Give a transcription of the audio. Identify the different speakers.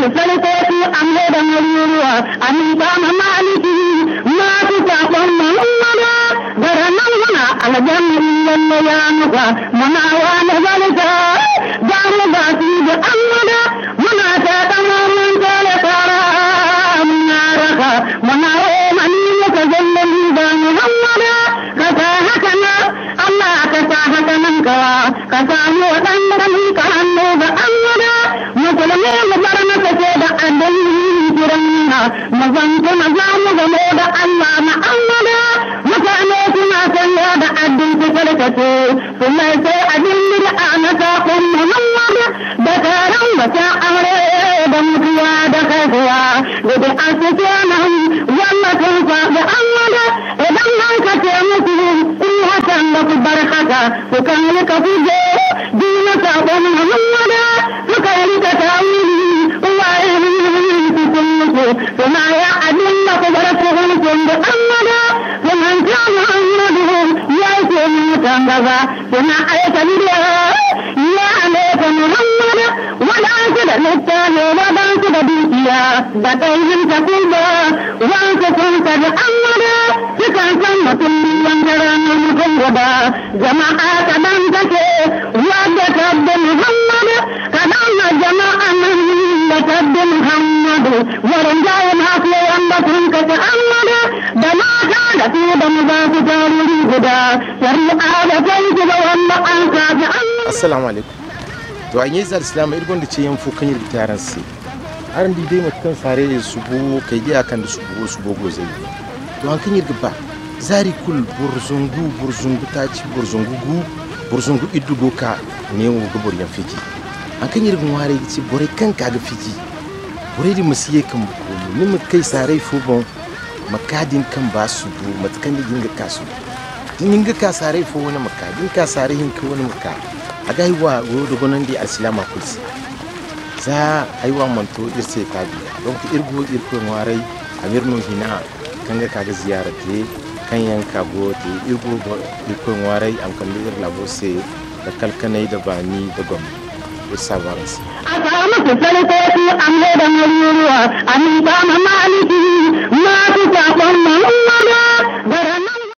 Speaker 1: musu sarkoki an da maruruwa an kama maliki masu sakon muhammada gara nan muna aljannin lalle ya nufa muna wani zalika za mu ba su da amada muna ta kama mun kare fara muna raka muna romani muka zallali da muhammada ka sa haka na Allah ka sa haka nan kawa ka samu waɗanda ka hannu ga amada musulmi mu bar masa ce da addinin kiranna mazan kuma za mu gamo da Allah na amada mutane suna sanya da addin su karkace kuma sai abin bid'a na sakon Muhammad da taron wata aure da mutuwa da haihuwa da da asuke nan wannan sun faɗi amada idan an ka ce musu in hakan da ku bar haka ku kan rika kuje dina sakon Muhammad suka rika tawili waye cikin musu kuma ya abin da ku bar su hulkun da amada kuma ta Muhammadu ya ce mutan gaba kuma aika bidiyo ya alaika Muhammad wadansu da littafi wadansu da dukiya da ɗayin ta kuma wansu sun tabi amada sukan san mutum wanda ranar mutum gaba jama'a kadan take wadda tabbi Muhammad kadan na jama'a nan da tabbi Muhammadu wurin jayin hafi wanda sun kaci amada da mata da su da mu za su tarihi guda shari'a da kai su da wanda an kaji amada
Speaker 2: assalamu alaikum to an yi zar islam irgon da ce yan fu kan yirta yaran sai aran di dai matakan fare da su bo kai dia kan da su bo su bogo zai to an kan yirga ba zari kul burzungu burzungu ta ci burzungu gu burzungu iddugo ka ne wo ga boryan fiki an kan yirga ware ci bore kan ka ga fiki bore di musiye kan ko ni mu kai sare fu bon makadin kan ba su bu matakan da ginga kasu din ga ka sare fo wani makka din ka sare hin ka wani makka aga hiwa go do gonan di alsilama kulsi za aiwa manto irse ka bi donc irgo irko warai amirno hina kanga kaga ziyara te kan yanka go te irgo go irko warai am kan ir labo se da kalkanai da bani da gwam ir sabaras
Speaker 1: a samu su sarkoki an da maruruwa an kama maliki masu sakon muhammada da ranar